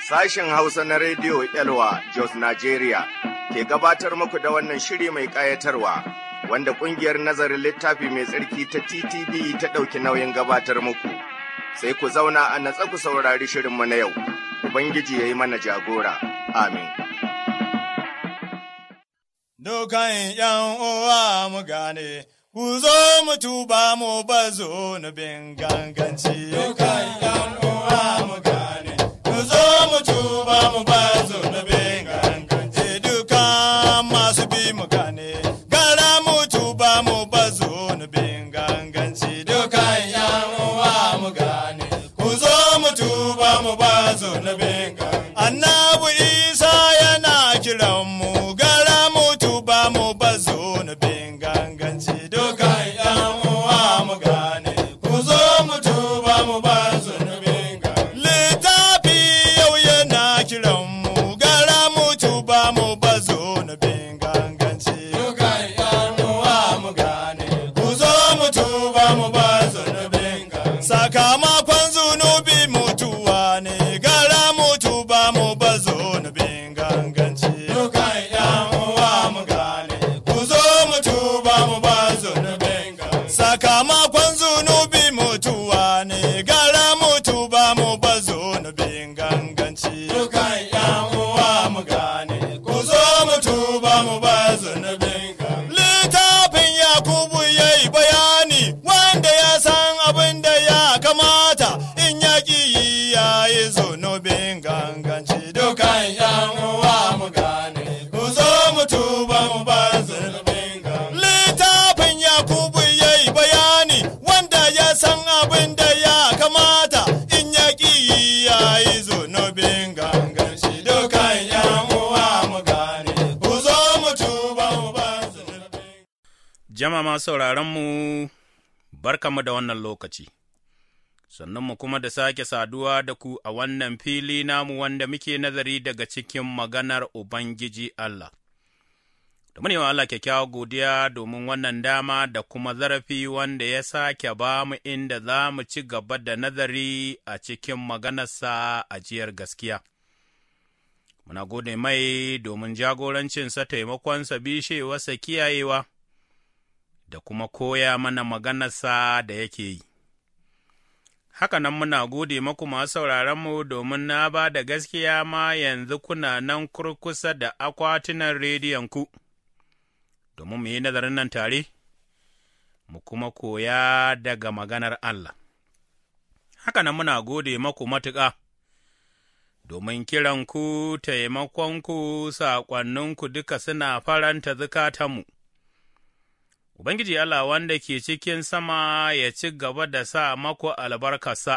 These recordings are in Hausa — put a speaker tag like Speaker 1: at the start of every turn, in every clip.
Speaker 1: Sashen Hausa na Rediyo Elwa Jos Nigeria ke gabatar muku da wannan shiri mai ƙayatarwa wanda ƙungiyar nazarin littafi mai tsarki ta TTV ta ɗauki nauyin gabatar muku. Sai ku zauna a natsa ku saurari shirinmu na yau, Ubangiji ya yi mana jagora. Amin.
Speaker 2: Dukan ’yan uwa mu gane, ku zo mu tuba mu bazo nubin ganganci. Dukan ’yan uwa mu gane, ku zo mu tuba mu bazo nubin ganganci. Dukan masu bi mu gane, gara mu tuba mu bazo nubin ganganci. Dukan ’yan uwa mu gane, ku zo mu tuba mu bazo nubin ganganci. Annabu Isa yana kiran mu gara mu tuba mu bazo nubin ganganci. Dukan ’yan uwa mu gane, ku zo mu tuba mu bazo nubin ganganci. Littafi yau yana kiran mu gara mu tuba mu bazo nubin ganganci. Dukan ’yan uwa mu gane, ku zo mu tuba mu bazo nubin ganganci. Sakamakon zunubi mutuwa ne gara mu tuba mu bazo nubin ganganci. Dukan ’yan uwa mu gane, ku zo mu tuba mu bazo nubin ganganci. Sakamakon zunubi mutuwa ne gara mu tuba mu bazo nubin ganganci. Dukan ’yan uwa mu gane, ku zo mu tuba mu bazo nubin ganganci. Littafin Yakubu ya yi bayani wanda ya san abin da ya kamata in ya ƙi yi ya yi zunubin ganganci. Dukan ’yan uwa mu gane, ku zo mu tuba mu bar zunubin ganganci. Littafin Yakubu ya yi bayani wanda ya san abin da ya kamata in ya ƙi yi ya yi zunubin ganganci. Dukan ’yan uwa mu gane, ku zo mu tuba mu bar zunubin
Speaker 3: Jama'a sauraronmu, barkamu da wannan lokaci, mu kuma da sake saduwa da ku a wannan fili namu wanda muke nazari daga cikin maganar Ubangiji Allah. Da mu wa Allah kyakkyawa godiya domin wannan dama da kuma zarafi wanda ya sake ba mu inda za mu ci gaba da nazari a cikin maganarsa a jiyar gaskiya. Muna gode mai domin jagorancinsa taimakonsa bishewarsa kiyayewa. da kuma koya mana maganarsa da yake yi. Haka nan muna gode maku masu sauraronmu domin na ba da gaskiya ma yanzu kuna nan kurkusa da akwatunan rediyonku, domin mu yi nazarin nan tare, mu kuma koya daga maganar Allah. Haka nan muna gode maku matuƙa. Domin kiranku, taimakonku, saƙonninku duka suna faranta zukatanmu. Ubangiji Allah wanda ke cikin sama ya ci gaba da sa maku albarkarsa,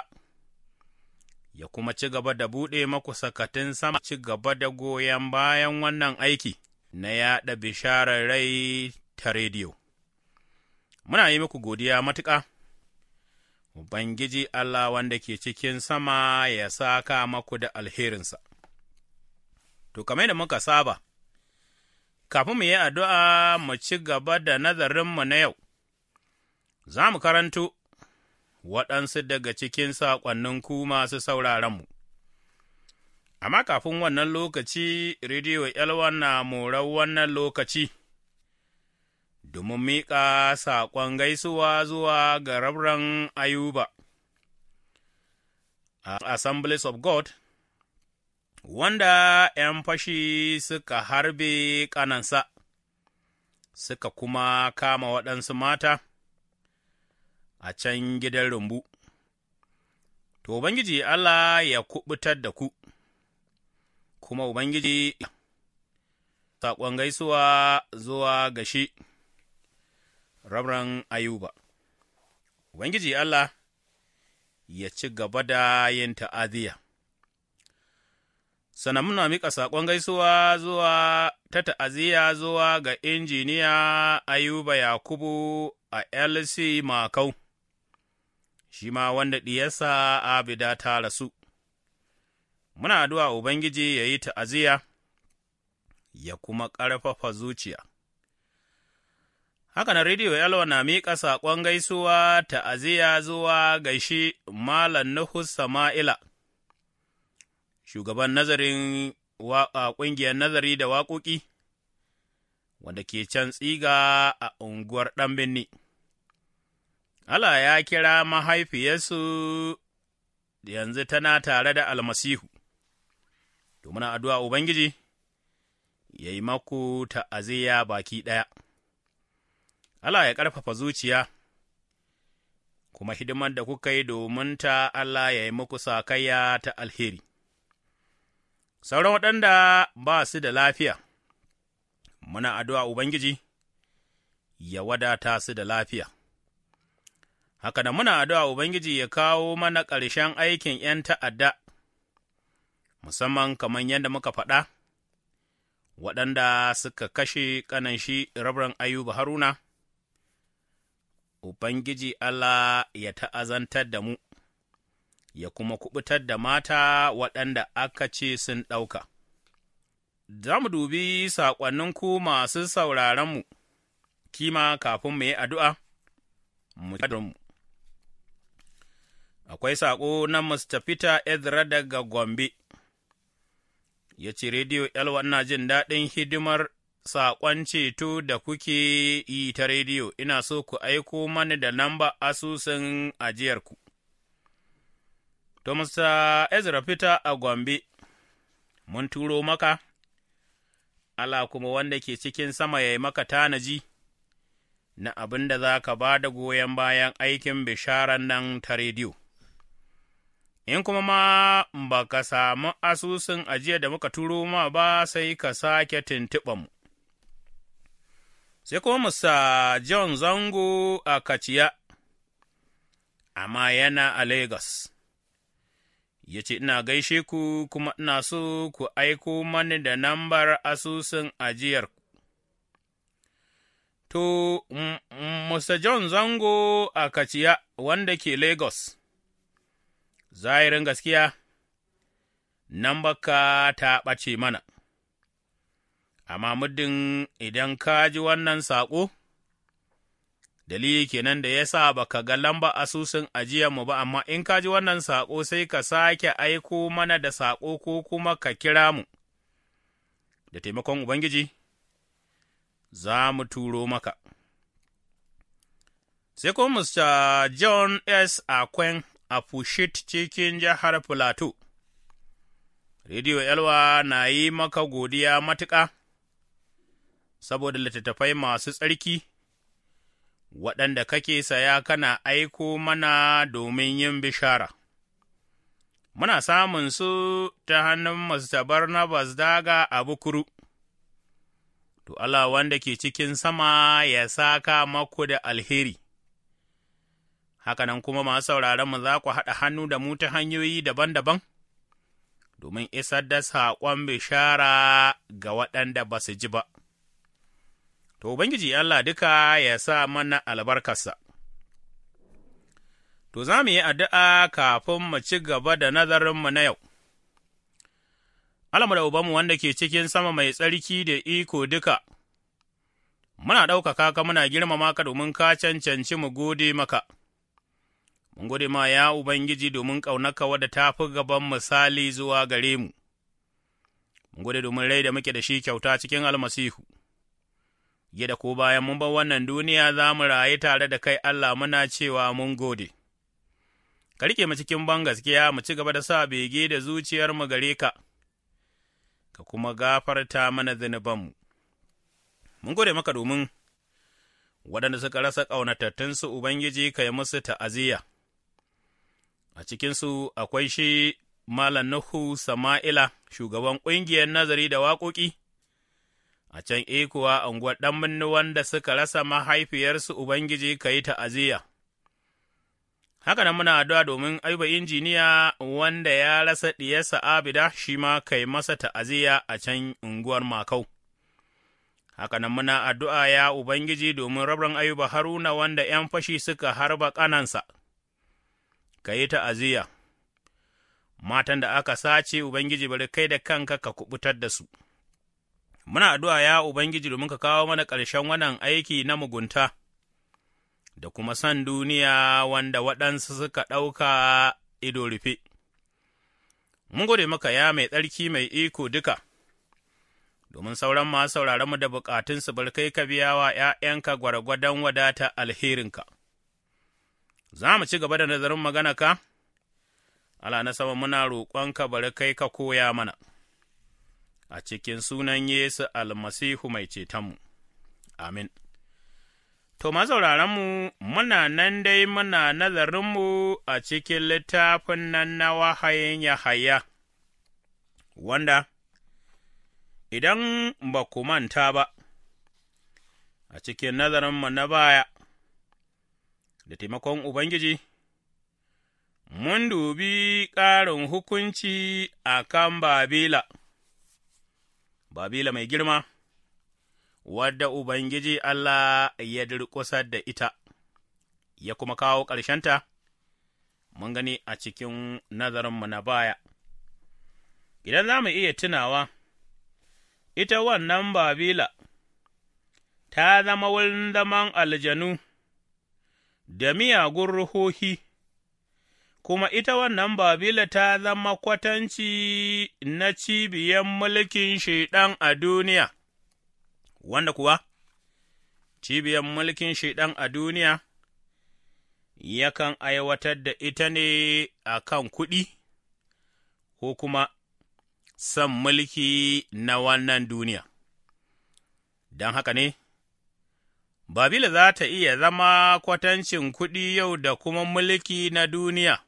Speaker 3: ya kuma ci gaba da buɗe maku sakatun sama, ci gaba da goyon bayan wannan aiki na yaɗa bisharar rai ta rediyo. Muna yi muku godiya matuƙa, Ubangiji Allah wanda ke cikin sama ya saka maku da alherinsa. To, kamar da muka saba. kafin mu yi addu'a mu ci gaba da nazarinmu na yau, za mu karanto waɗansu daga cikin saƙonninku masu sauraronmu. Amma kafin wannan lokaci, Rediyo Elwan na morar wannan lokaci, domin miƙa saƙon gaisuwa zuwa ga rabran Ayuba a Assemblies of God. wanda ’yan fashi suka harbe ƙanansa, suka kuma kama waɗansu mata a can gidan rumbu. To, Ubangiji Allah ya kuɓutar da ku, kuma Ubangiji saƙon gaisuwa zuwa ga shi, Rabran Ayuba. Ubangiji Allah ya ci gaba da yin ta'aziyya. sannan muna miƙa saƙon gaisuwa zuwa ta ta'aziyya zuwa ga injiniya Ayuba Yakubu a LC Makau, shi ma wanda ɗiyarsa Abida ta rasu. Muna addu'a Ubangiji ya yi ta'aziyya, ya kuma ƙarfafa zuciya. Haka na Rediyo Yalwa na miƙa saƙon gaisuwa ta'aziyya zuwa ga shi Malam Nuhu Sama'ila. shugaban nazarin ƙungiyar nazari da waƙoƙi, wanda ke can tsiga a unguwar ɗan birni. Allah ya kira mahaifiyarsu yanzu tana tare da almasihu, to muna addu'a Ubangiji ya yi maku ta'aziyya baki ɗaya. Allah ya ƙarfafa zuciya, kuma hidimar da kuka yi domin ta Allah ya yi muku sakayya ta alheri. Sauran waɗanda ba su da lafiya, muna addu'a Ubangiji ya wadata su da lafiya. Haka da muna addu'a Ubangiji ya kawo mana ƙarshen aikin ’yan ta'adda, musamman kamar yadda muka faɗa, waɗanda suka kashe ƙanan shi rabran Ayuba Haruna. Ubangiji Allah ya ta'azantar da mu, ya kuma kuɓutar da mata waɗanda aka ce sun ɗauka. Za mu dubi saƙonninku masu sauraronmu, kima kafin mu yi addu'a, mu mu. Akwai saƙo na Mr. Peter Ezra daga Gombe, ya ce, Rediyo Elwa na jin daɗin hidimar saƙon ceto da kuke yi ta rediyo, ina so ku aiko mani da namba asusun ajiyarku. To, Mr. Ezra Peter a Gombe, mun turo maka, Allah kuma wanda ke cikin sama ya yi maka tanaji na abin da za ka ba da goyon bayan aikin bisharan nan ta rediyo. In kuma ma ba ka samu asusun ajiya da muka turo ma ba sai ka sake tuntuɓa mu. sai kuma Musa John Zango a Kaciya, amma yana a Legas. Ya ce, Ina gaishe ku kuma ina so ku aiko mani da nambar asusun ajiyar. To, Musa John Zango a Kaciya wanda ke Lagos, zahirin gaskiya, ka ta ɓace mana. amma muddin idan ka ji wannan saƙo, dalili kenan da ya sa ba ka ga lamba asusun mu ba, amma in ka ji wannan saƙo sai ka sake aiko mana da saƙo ko kuma ka kira mu, da taimakon Ubangiji, za mu turo maka. Sai kuma Mr. John S. Akwen a Fushit cikin jihar Filato, Rediyo Elwa na yi maka godiya matuƙa. saboda littattafai masu tsarki, waɗanda kake saya kana aiko mana domin yin bishara. Muna samun su ta hannun Mr. Barnabas daga a bukuru, to Allah wanda ke cikin sama ya saka maku da alheri. Hakanan kuma masu sauraronmu za ku haɗa hannu da mu ta hanyoyi daban-daban, domin isar da saƙon bishara ga waɗanda ba su ji ba. To, Ubangiji Allah duka ya sa mana albarkarsa. To, za mu yi addu'a kafin mu ci gaba da nazarinmu na yau. Allah da Ubanmu wanda ke cikin sama mai tsarki da iko duka, muna ɗaukaka ka muna girmama ka domin ka cancanci mu gode maka. Mun gode ma ya Ubangiji domin ƙaunaka wadda ta fi gaban misali zuwa gare mu. Mun gode domin rai da muke da shi kyauta cikin almasihu. Yadda ko bayan mun bar wannan duniya za mu rayu tare da kai Allah muna cewa mun gode. Ka rike mu cikin ban gaskiya mu ci gaba da sa bege da zuciyarmu gare ka, ka kuma gafarta mana zunubanmu. Mun gode maka domin waɗanda suka rasa ƙaunatattunsu Ubangiji ka yi musu ta'aziyya. A cikinsu akwai shi Malam Nuhu Sama'ila, shugaban ƙungiyar nazari da waƙoƙi, a can ekuwa unguwar ɗan wanda suka rasa mahaifiyarsu Ubangiji ka yi ta'aziyya. Haka nan muna addu'a domin aiba injiniya wanda ya rasa ɗiyarsa Abida shi ma kai masa ta'aziyya a can unguwar Makau. Haka nan muna addu'a ya Ubangiji domin rabin Ayuba Haruna wanda ’yan fashi suka harba ƙanansa, ka yi ta'aziyya. Matan da aka sace Ubangiji bari kai da kanka ka kuɓutar da su. Muna addu'a ya Ubangiji domin ka kawo mana ƙarshen wannan aiki na mugunta. da kuma san duniya wanda waɗansu suka ɗauka ido rufe. mun gode maka ya mai tsarki mai iko duka, domin sauran masu sauraronmu da bukatunsu barkai ka biya wa ’ya'yanka gwargwadon wadata alherinka. Za mu ci gaba da nazarin magana ka? Allah na sama muna roƙonka bari kai ka koya mana, a cikin sunan Yesu almasihu mai cetonmu, amin. To, mazauraranmu, muna nan dai muna nazarinmu a cikin littafin nan na wahayin Yahaya, wanda, idan ba ku manta ba, a cikin nazarinmu na baya, da taimakon Ubangiji, mun dubi ƙarin hukunci a kan Babila, Babila mai girma. wadda Ubangiji Allah ya durƙusar da ita, ya kuma kawo ƙarshenta, mun gani a cikin nazarinmu na baya. Idan za mu iya tunawa, ita wannan Babila ta zama wurin zaman aljanu da miyagun ruhohi, kuma ita wannan Babila ta zama kwatanci na cibiyar mulkin Shaiɗan a duniya. wanda kuwa cibiyar mulkin Shaiɗan a duniya yakan aiwatar da ita ne a kan kuɗi ko kuma son mulki na wannan duniya. Don haka ne, Babila za ta iya zama kwatancin kuɗi yau da kuma mulki na duniya,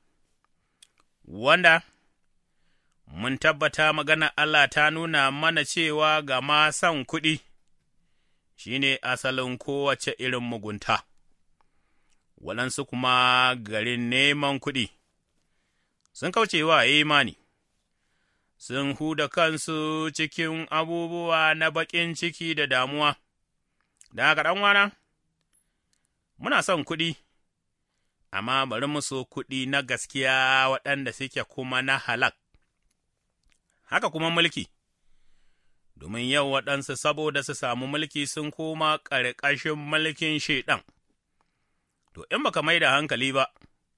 Speaker 3: wanda mun tabbata magana Allah ta nuna mana cewa ga ma son kuɗi. shi ne asalin kowace irin mugunta, waɗansu kuma garin neman kuɗi, sun kauce wa imani, sun huda kansu cikin abubuwa na baƙin ciki da damuwa, da haka ɗanwana, muna son kuɗi, amma bari mu so kuɗi na gaskiya waɗanda suke kuma na halak, haka kuma mulki. domin yau waɗansu saboda su samu mulki sun koma ƙarƙashin mulkin Shaiɗan. To, in baka mai da hankali ba,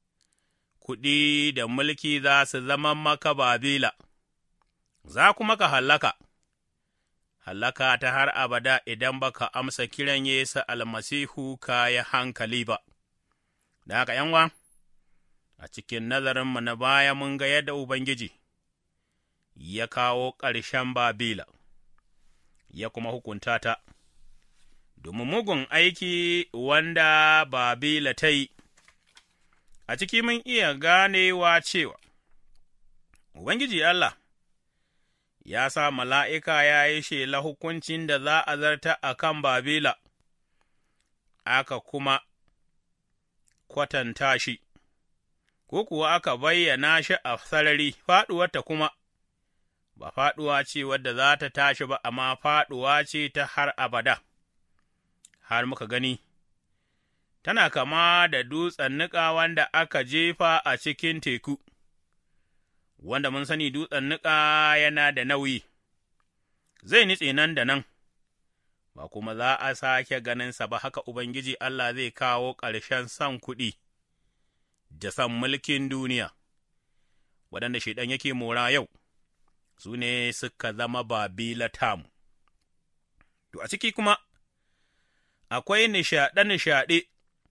Speaker 3: kuɗi da mulki za su zama maka babila, za kuma ka hallaka, hallaka ta har abada idan baka amsa kiran Yesu almasihu ka yi hankali ba. Da haka ’yanwa, a cikin nazarinmu na baya mun ga yadda Ubangiji ya kawo ƙarshen Babila. ya kuma hukunta ta, domin mugun aiki wanda Babila ta yi, a ciki mun iya ganewa cewa, Ubangiji Allah ya sa mala'ika ya yi shela hukuncin da za a zarta a kan Babila, aka kuma kwatanta shi, ko kuwa aka bayyana shi a sarari, faɗuwarta kuma. ba faɗuwa ce wadda za ta tashi ba, amma faɗuwa ce ta har abada, har muka gani, tana kama da dutsen niƙa wanda aka jefa a cikin teku, wanda mun sani dutsen niƙa yana da nauyi, zai nitse nan da nan, ba kuma za a sake ganinsa ba haka Ubangiji Allah zai kawo ƙarshen son kuɗi da son mulkin duniya, waɗanda shaiɗan yake mora yau. su ne suka zama Babila tamu. To, a ciki kuma, akwai nishaɗe-nishaɗe,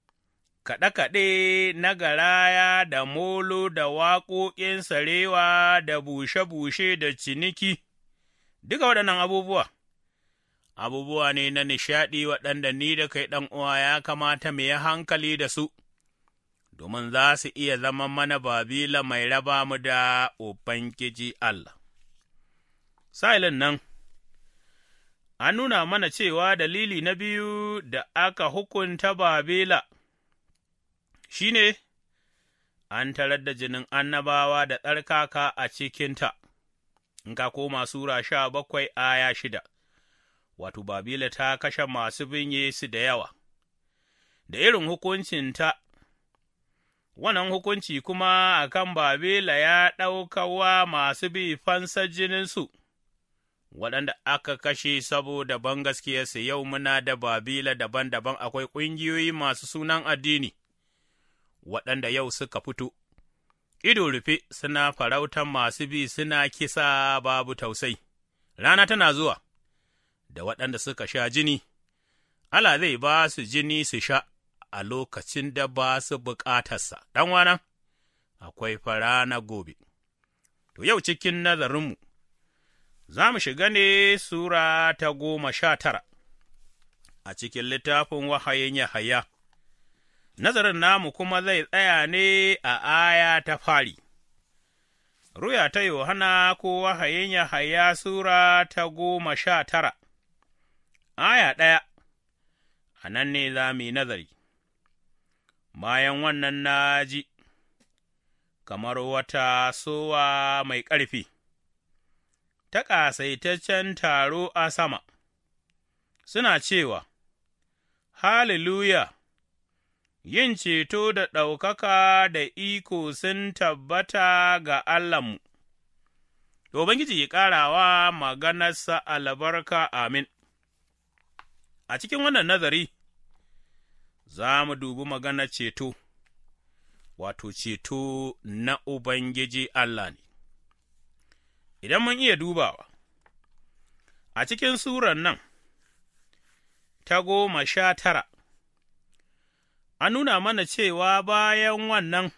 Speaker 3: kaɗe-kaɗe na garaya da molo da waƙoƙin sarewa da bushe-bushe da ciniki, duka waɗannan abubuwa, abubuwa ne na nishaɗi waɗanda ni da kai ɗan uwa ya kamata mu yi hankali da su. Domin za su iya zama mana Babila mai raba mu da Ubangiji Allah. sa'ilin nan, an nuna mana cewa dalili na biyu da aka hukunta Babila shi ne, an tarar da jinin annabawa da tsarkaka a cikinta, in ka koma Sura sha bakwai aya shida, wato Babila ta kashe masu bin Yesu da yawa, da irin hukuncinta wannan hukunci kuma a kan Babila ya ɗaukawa masu bi fansar jininsu, waɗanda aka kashe saboda bangaskiyarsu yau muna da Babila daban-daban akwai ƙungiyoyi masu sunan addini, waɗanda yau suka fito, ido rufe suna farautan masu bi suna kisa babu tausai, rana tana zuwa, da waɗanda suka sha jini, Allah zai ba su jini su sha a lokacin da ba su bukatarsa, ɗanwana, akwai fara na gobe. To, yau cikin nazarinmu, za mu shiga ne Sura ta goma sha tara a cikin littafin wahayin Yahaya. Nazarin namu kuma zai tsaya ne a aya ta fari. Ruya ta Yohana ko wahayin Yahaya Sura ta goma sha tara, aya ɗaya, a nan ne za mu yi nazari. Bayan wannan na ji, kamar wata sowa mai ƙarfi, ta ƙasaitaccen taro a sama, suna cewa, Hallelujah! yin ceto da ɗaukaka da iko sun tabbata ga Allahnmu. Ubangiji ya ƙarawa maganarsa albarka amin. A cikin wannan nazari, za mu dubi maganar ceto, wato ceto na Ubangiji Allah ne. Idan mun iya dubawa, a cikin suran nan ta goma sha tara, an nuna mana cewa bayan wannan,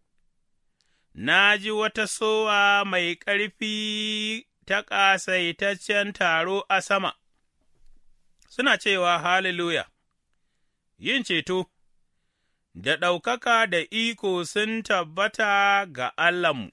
Speaker 3: na ji wata sowa mai ƙarfi ta ƙasaitaccen taro a sama, suna cewa Hallelujah, yin ceto, da ɗaukaka da iko sun tabbata ga Allahnmu.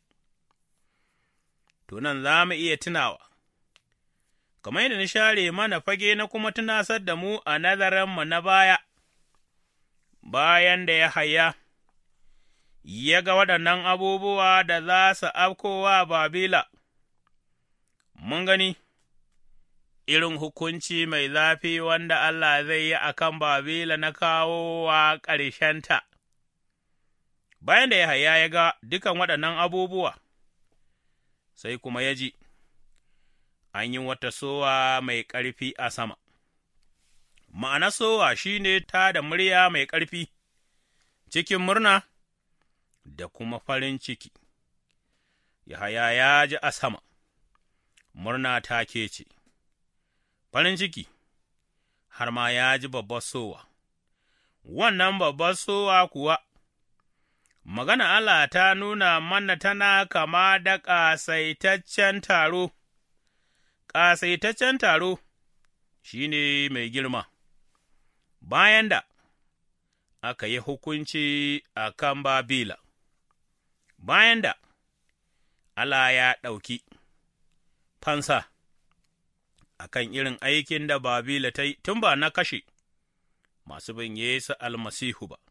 Speaker 3: Tunan za mu iya tunawa, kamar yadda na share mana fage na kuma tunasar da mu a nazarinmu na baya. bayan da ya haya, ya ga waɗannan abubuwa da za su afkowa Babila, mun gani irin hukunci mai zafi wanda Allah zai yi a kan Babila na kawo wa ƙarshenta. Bayan da ya haya ya ga dukan waɗannan abubuwa, sai kuma ya ji, an yi wata sowa mai ƙarfi a sama. ma'ana sowa shi ne ta da murya mai ƙarfi, cikin murna da kuma farin ciki. Yahaya ya ji a sama, murna ta ke ce, farin ciki, har ma ya ji babbar sowa, wannan babbar sowa kuwa, magana Allah ta nuna mana tana kama da ƙasaitaccen taro, ƙasaitaccen taro shi ne mai girma. bayan da aka yi hukunci a kan Babila, bayan da Allah ya ɗauki fansa a kan irin aikin da Babila ta yi tun ba na kashe masu bin Yesu almasihu ba,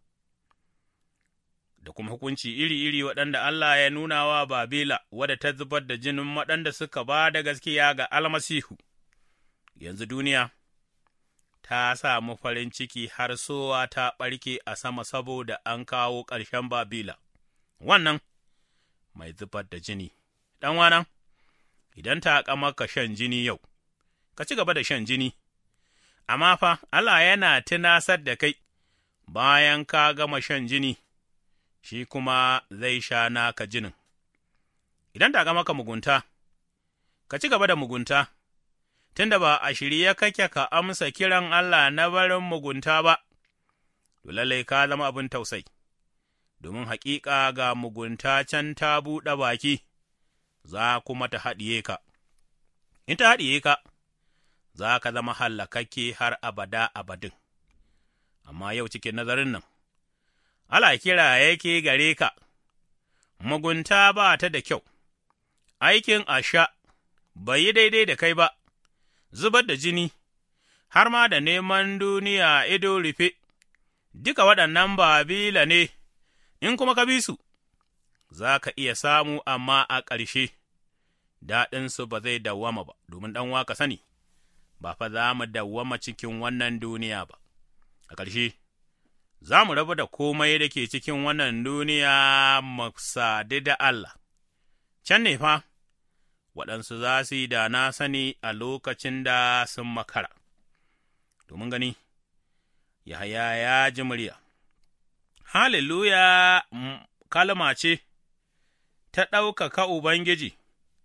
Speaker 3: da kuma hukunci iri-iri waɗanda Allah ya nuna wa Babila wadda ta zubar da jinin waɗanda suka ba da gaskiya ga almasihu, yanzu duniya. ta samu farin ciki har sowa ta ɓarke a sama saboda an kawo ƙarshen Babila, wannan mai zubar da jini, ɗanwana, idan ta maka shan jini yau, ka ci gaba da shan jini, amma fa Allah yana tunasar da kai bayan ka gama shan jini, shi kuma zai sha naka jinin. Idan ta maka mugunta, ka ci gaba da mugunta. tunda ba a shirye kake ka amsa kiran Allah na barin mugunta ba, to lallai ka zama abin tausai, domin haƙiƙa ga mugunta can ta buɗe baki, za kuma ta haɗiye ka, in ta haɗiye ka, za ka zama hallakakke har abada abadin, amma yau cikin nazarin nan, Allah kira yake gare ka, mugunta ba ta da kyau, aikin asha bai yi daidai da kai ba. zubar da jini, har ma da neman duniya ido rufe, duka waɗannan Babila ne, in kuma ka bi su, za ka iya samu amma a ƙarshe, daɗinsu ba zai dawwama ba, domin ɗan waka sani, ba fa za mu dawwama cikin wannan duniya ba. A ƙarshe, za mu rabu da komai da ke cikin wannan duniya mu sadu da Allah, can ne fa. waɗansu za su yi da na sani a lokacin da sun makara. Domin gani, Yahaya ya ji murya, Hallelujah kalma ce ta ɗaukaka Ubangiji,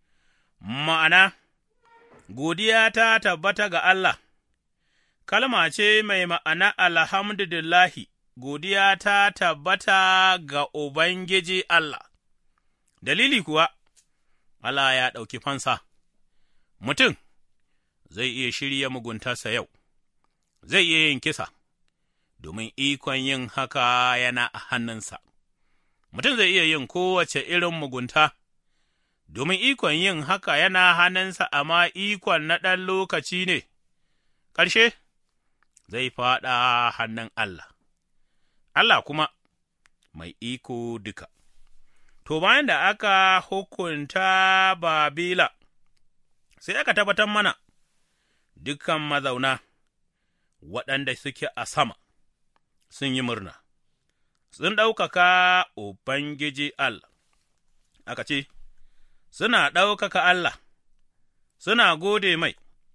Speaker 3: ma'ana, godiya ta tabbata ga Allah, kalma ce mai ma'ana alhamdulillahi, godiya ta tabbata ga Ubangiji Allah, dalili kuwa, Allah ya ɗauki fansa, mutum zai iya shirya muguntarsa yau, zai iya yin kisa, domin ikon yin haka yana a hannunsa. Mutum zai iya yin kowace irin mugunta, domin ikon yin haka yana hannunsa, amma ikon na ɗan lokaci ne, ƙarshe zai faɗa hannun Allah, Allah kuma mai iko duka. To, bayan da aka hukunta Babila, sai aka tabbatar mana dukan mazauna waɗanda suke a sama sun yi murna, sun ɗaukaka Ubangiji Allah, aka ce, Suna ɗaukaka Allah, suna gode mai,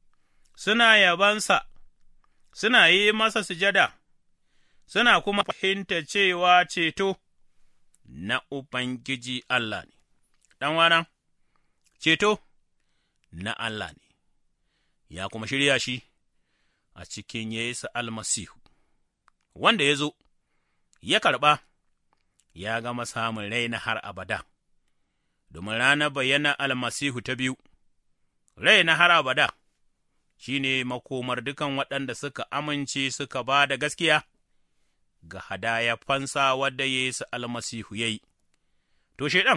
Speaker 3: suna yabansa, suna yi masa sujada, suna kuma fahimta cewa ceto na Ubangiji Allah ne, ɗanwana, ceto na Allah ne, ya kuma shirya shi a cikin Yesu almasihu, wanda ya zo, ya karɓa, ya gama samun rai na har abada, domin ranar bayyana almasihu ta biyu, rai na har abada shi ne makomar dukan waɗanda suka amince suka ba da gaskiya. ga hadaya fansa wadda Yesu almasihu ya yi, to, Shaiɗan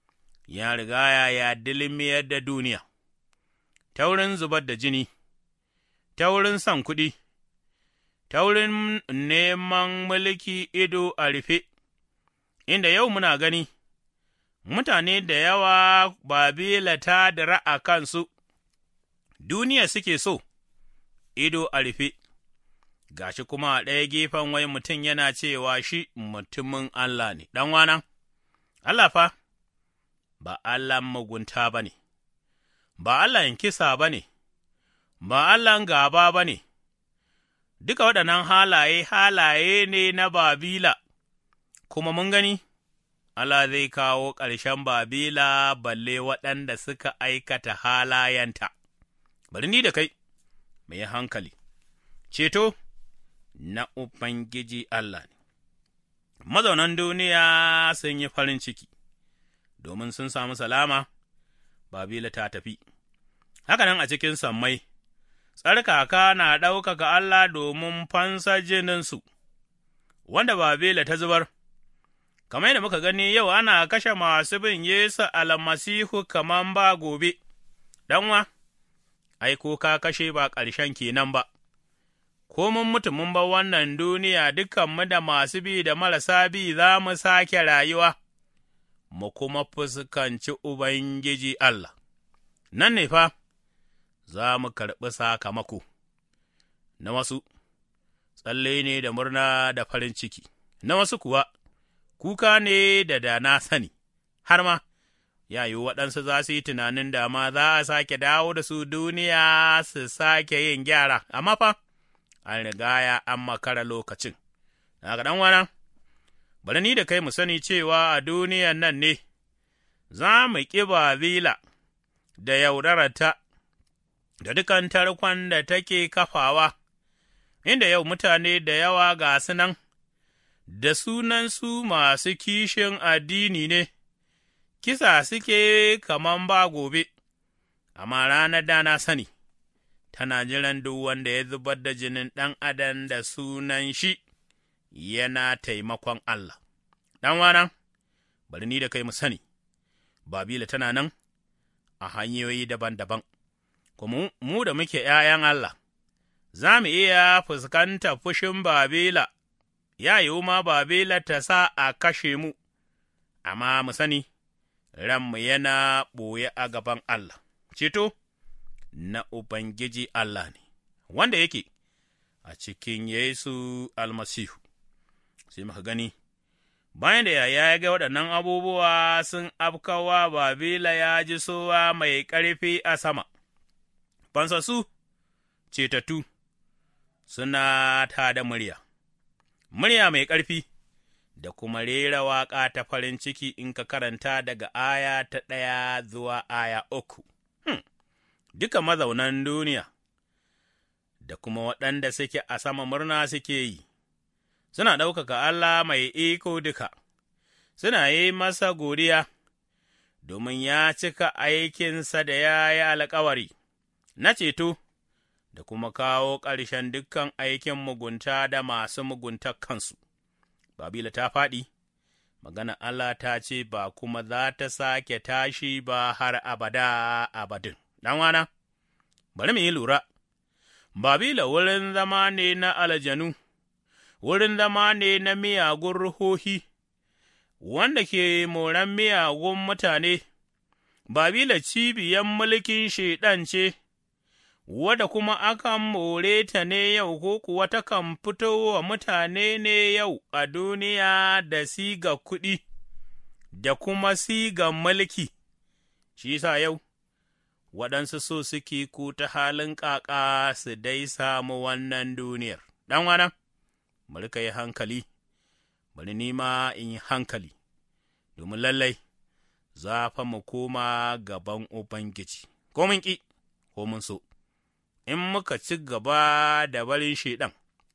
Speaker 3: ya riga ya dilmiyar da duniya, ta wurin zubar da jini, ta wurin son kuɗi, ta wurin neman mulki ido a rufe, inda yau muna gani, mutane da yawa Babila ta dira a kansu, duniya suke so, ido a rufe. gashi kuma a ɗaya gefen wai mutum yana cewa shi mutumin Allah ne, ɗanwana, Allah fa, ba Allah mugunta ba ne, ba Allah kisa ba ne, ba Allah gaba ba ne, duka waɗannan halaye halaye ne na Babila, kuma mun gani, Allah zai kawo ƙarshen Babila balle waɗanda suka aikata halayenta, bari ni da kai, mai hankali, ceto. na Ubangiji Allah ne. Mazaunan duniya sun yi farin ciki, domin sun samu salama, Babila ta tafi. Hakanan a cikin sammai, tsarkaka na ɗaukaka Allah domin fansa jininsu, wanda Babila ta zubar. Kamar yadda muka gani yau ana kashe masu bin Yesu almasihu kaman ba gobe, ɗanwa, ai, ko ka kashe ba ƙarshen kenan ba. ko mun mutu mun bar wannan duniya dukanmu da masu bi da marasa bi za mu sake rayuwa, mu kuma fuskanci Ubangiji Allah, nan ne fa za mu karɓi sakamako, na wasu, tsalle ne da murna da farin ciki, na wasu kuwa, kuka ne da da na sani, har ma, yayi waɗansu za su yi tunanin da ma za a sake dawo da su duniya su sake yin gyara, amma fa. an riga ya an makara lokacin. Daga ɗan wana, bari ni da kai mu sani cewa a duniyan nan ne, za mu ƙi Babila da yaudararta da dukan tarkon da take kafawa, inda yau mutane da yawa ga su nan, da sunansu masu kishin addini ne, kisa suke kaman ba gobe, amma ranar da na sani. tana jiran duk wanda ya zubar da jinin ɗan adam da sunan shi yana taimakon Allah. Ɗan wana, bari ni da kai mu sani, Babila tana nan a hanyoyi daban-daban, kuma mu da muke ’ya'yan Allah, za mu iya fuskanta fushin Babila, ya yiwu ma Babila ta sa a kashe mu, amma mu sani, ranmu yana ɓoye a gaban Allah. Ceto? na Ubangiji Allah ne, wanda yake a cikin Yesu almasihu, sai muka gani, bayan da yaya ya ga waɗannan abubuwa sun afkawa Babila ya ji sowa mai ƙarfi a sama, fansassu cetattu suna ta da murya, murya mai ƙarfi da kuma rera waƙa ta farin ciki in ka karanta daga aya ta ɗaya zuwa aya uku. Hmm. Duka mazaunan duniya da kuma waɗanda suke a sama murna suke yi, suna ɗaukaka Allah mai iko duka, suna yi masa godiya, domin ya cika aikinsa da ya yi alkawari na ceto. da kuma kawo ƙarshen dukkan aikin mugunta da masu mugunta kansu. Babila ta faɗi, magana Allah ta ce ba kuma za ta sake tashi ba har abada abadin. wana, bari mu yi lura, Babila wurin zama ne na aljanu, wurin zama ne na miyagun ruhohi, wanda ke moran miyagun mutane, Babila cibiyan mulkin Shaiɗan ce. wadda kuma akan more ta ne yau ko kuwa takan fito wa mutane ne yau a duniya da siga kuɗi, da kuma siga mulki, shi sa yau, waɗansu so suke ku ta halin ƙaƙa su dai samu wannan duniyar. Ɗan wana, bari ka yi hankali, bari nima in yi hankali, domin lallai, za fa mu koma gaban Ubangiji, ko mun ƙi, ko mun so. in muka ci gaba da barin Shaiɗan,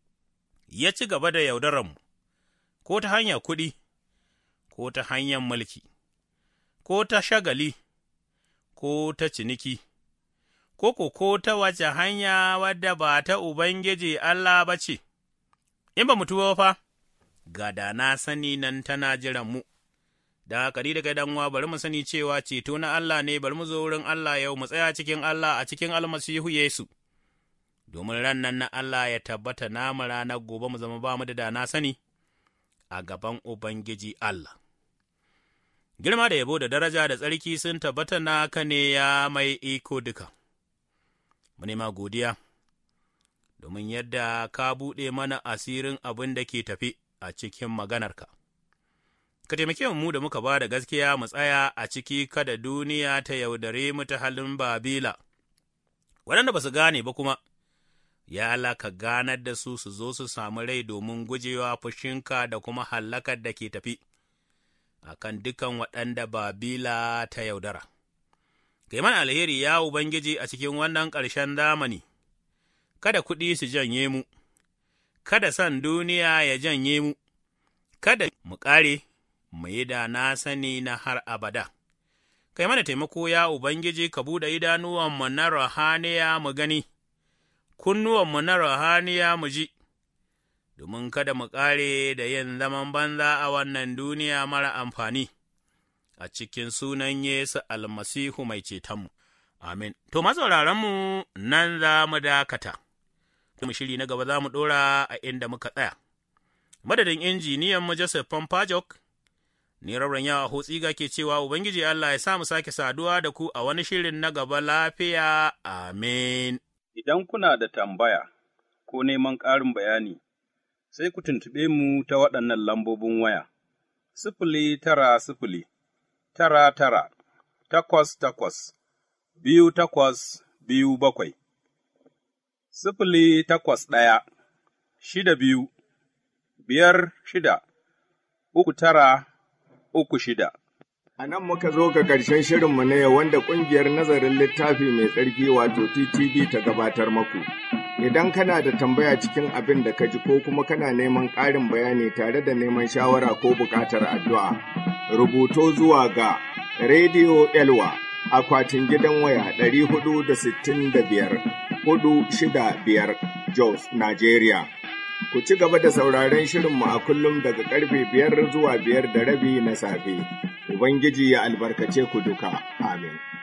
Speaker 3: ya ci gaba da yaudararmu, ko ta hanyar kuɗi, ko ta hanyar mulki, ko ta shagali, ko ta ciniki, ko ko ko ta wace hanya wadda ba ta Ubangiji Allah ba ce, in ba mutuwa fa, ga da na sani nan tana jiran mu. da kari da kai uwa bari mu sani cewa ceto na Allah ne bari mu zo wurin Allah yau mu tsaya cikin Allah a cikin almasihu Yesu domin ran nan na Allah ya tabbata namu ranar gobe mu zama ba mu da dana sani a gaban Ubangiji Allah. Girma da yabo da daraja da tsarki sun tabbata naka ne ya mai iko duka, mu nema godiya, domin yadda ka buɗe mana asirin abin da ke tafi a cikin maganarka. Ka taimake mu da muka ba da gaskiya mu tsaya a ciki kada duniya ta yaudare mu ta halin Babila, waɗanda ba su gane ba kuma. ya Allah ka ganar da su su zo su samu rai domin gujewa fushinka da kuma hallakar da ke tafi, a kan dukan waɗanda Babila ta yaudara. Kai mana alheri ya Ubangiji a cikin wannan ƙarshen zamani, kada kuɗi su janye mu, kada san duniya ya janye mu, kada mu ƙare, mu yi da na sani na har abada. Kai mana taimako ya Ubangiji ka buɗe idanuwanmu na rahaniya mu gani. kunnuwanmu na rahaniya mu ji, domin kada mu ƙare da yin zaman banza a wannan duniya mara amfani, a cikin sunan Yesu almasihu mai cetonmu. Amin. To, mu nan za mu dakata, mu shiri na gaba za mu ɗora a inda muka tsaya. Madadin injiniyan mu Joseph Pompajok, ni rauren yawa hotsiga ke cewa Ubangiji Allah ya sa mu sake saduwa da ku a wani shirin na gaba lafiya. Amin.
Speaker 4: Idan kuna da tambaya ko neman ƙarin bayani, sai ku tuntuɓe mu ta waɗannan lambobin waya, sifili tara sifili, tara tara, takwas takwas, biyu takwas biyu bakwai, sifili takwas ɗaya, shida biyu, biyar shida, uku tara, uku shida.
Speaker 1: A nan muka zo ga ƙarshen shirinmu na yau wanda ƙungiyar nazarin littafi mai tsarki wato TTV ta gabatar maku. Idan kana da tambaya cikin abin da ka ji ko kuma kana neman ƙarin bayani tare da neman shawara ko buƙatar addu'a, rubuto zuwa ga Radio Elwa akwatin gidan waya ɗari hudu da sittin da biyar hudu shida biyar Jos, Nigeria. Ku ci gaba da sauraron shirinmu a kullum daga karfe biyar zuwa biyar da rabi na safe. Ubangiji ya albarkace ku duka. Amin.